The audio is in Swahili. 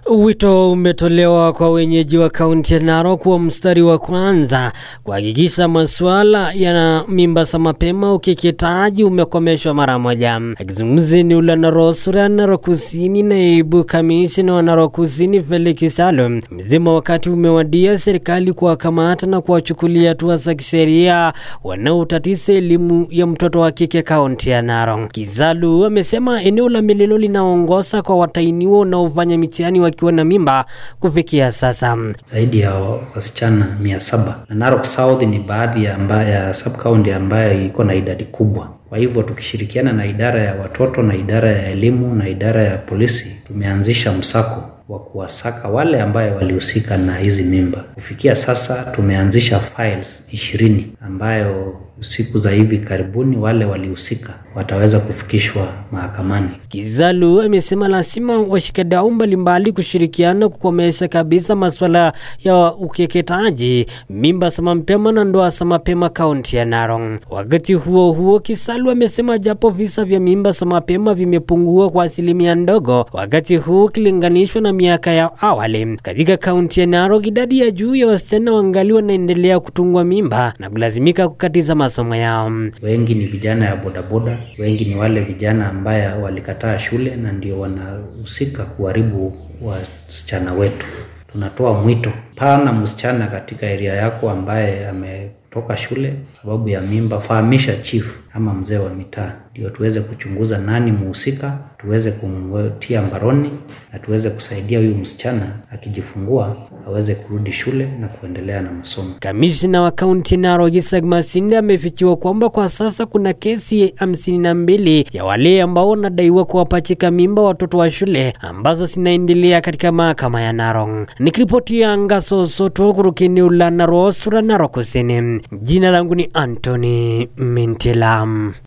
Wito umetolewa kwa wenyeji wa kaunti ya Narok kuwa mstari wa kwanza kuhakikisha masuala ya mimba za mapema ukeketaji umekomeshwa mara moja. Akizungumza eneo la Narok Sur, Narok Kusini, naibu kamishna wa Narok Kusini Felix Salo amesema wakati umewadia serikali kuwakamata na kuwachukulia hatua za kisheria wanaotatiza elimu ya mtoto wa kike kaunti ya Narok. Kisalu amesema eneo la Mililo linaongoza kwa watainiwa wanaofanya mitihani wakiwa na mimba kufikia sasa. zaidi ya wasichana mia saba na Narok South ni baadhi ya, amba, ya sub county ambayo iko na idadi kubwa. Kwa hivyo tukishirikiana na idara ya watoto na idara ya elimu na idara ya polisi tumeanzisha msako wa kuwasaka wale ambayo walihusika na hizi mimba. Kufikia sasa tumeanzisha files ishirini ambayo siku za hivi karibuni wale walihusika wataweza kufikishwa mahakamani. Kizalu amesema lazima washikadau mbalimbali kushirikiana kukomesha kabisa masuala ya ukeketaji, mimba za mapema na ndoa za mapema kaunti ya Narok. Wakati huo huo, Kisalu amesema japo visa vya mimba za mapema vimepungua kwa asilimia ndogo wakati huu ukilinganishwa na miaka ya awali, katika kaunti ya Narok idadi ya juu ya wasichana wangali wanaendelea kutungwa mimba na kulazimika kukatiza masomo yao. Wengi ni vijana ya bodaboda, wengi ni wale vijana ambaye walikataa shule na ndio wanahusika kuharibu wasichana wetu. Tunatoa mwito pana, msichana katika eria yako ambaye ametoka shule sababu ya mimba, fahamisha chief ama mzee wa mitaa, ndio tuweze kuchunguza nani muhusika, tuweze kumtia mbaroni na tuweze kusaidia huyu msichana akijifungua aweze kurudi shule na kuendelea na masomo. Kamishna wa kaunti Narok Isaac Masinde amefichua kwamba kwa sasa kuna kesi hamsini na mbili ya wale ambao wanadaiwa kuwapachika mimba watoto wa shule ambazo zinaendelea katika mahakama ya Narok. Nikiripotia Ngaso Soto kutoka eneo la Narok Sur, Narok Kusini, jina langu ni Anthony Mintelam.